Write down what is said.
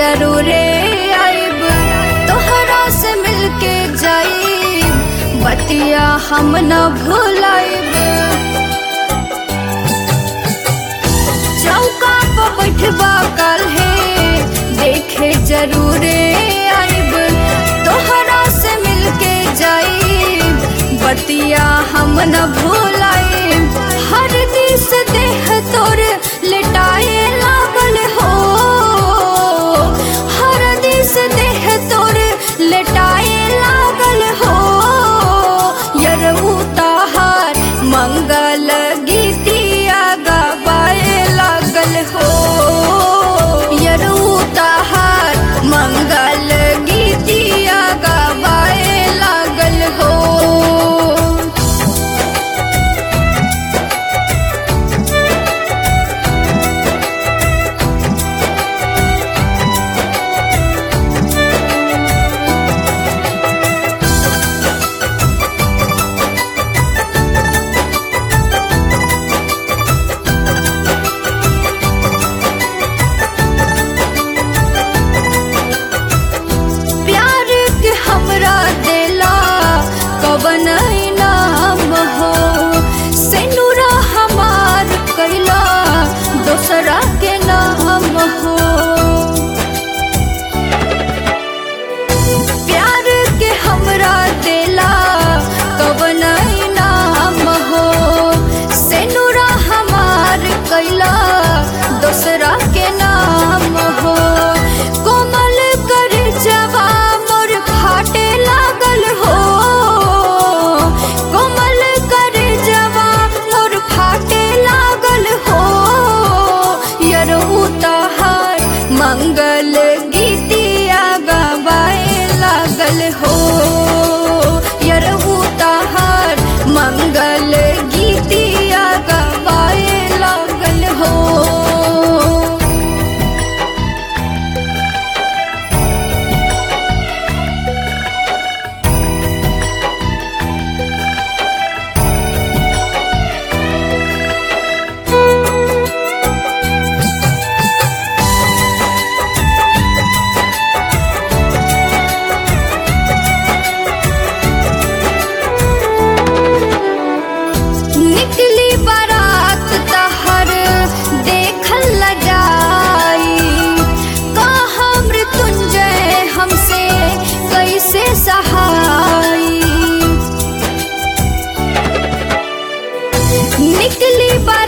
जरूरे आइब तोहरा से मिलके जाइब बतिया हम न भूलाइब चौका पर बैठबा कल है देखे जरूरे आइब तोहरा से मिलके जाइब बतिया हम न भूलाइब हर दिस देह तोर लेटाए लागल हो हर दिस देह तोर लेटाए लागल हो यरऊ ताहार मंगल गीतिया गवाए लागल हो यरऊ ताहार मंगल गीतिया गवाए लागल हो प्यार के हमरा देला कवन नाम हो सेनुरा हमार कैला दोसरा के नाम हो प्यार के हमरा देला कवन नाम हो सेनुरा हमार कैला दोसरा के नाम हो कोमल कर जवा मोर फाटे लागल हो कोमल कर जवा मोर फाटे लागल हो यरऊ तहार मंगल गीतिया गवाए लागल हो यरऊ तहार मंगल गीतिया गवाए लागल हो निकली बारात तहर देखल ल जाई कहा मृत्युंजय हमसे कैसे सहाई निकली बारात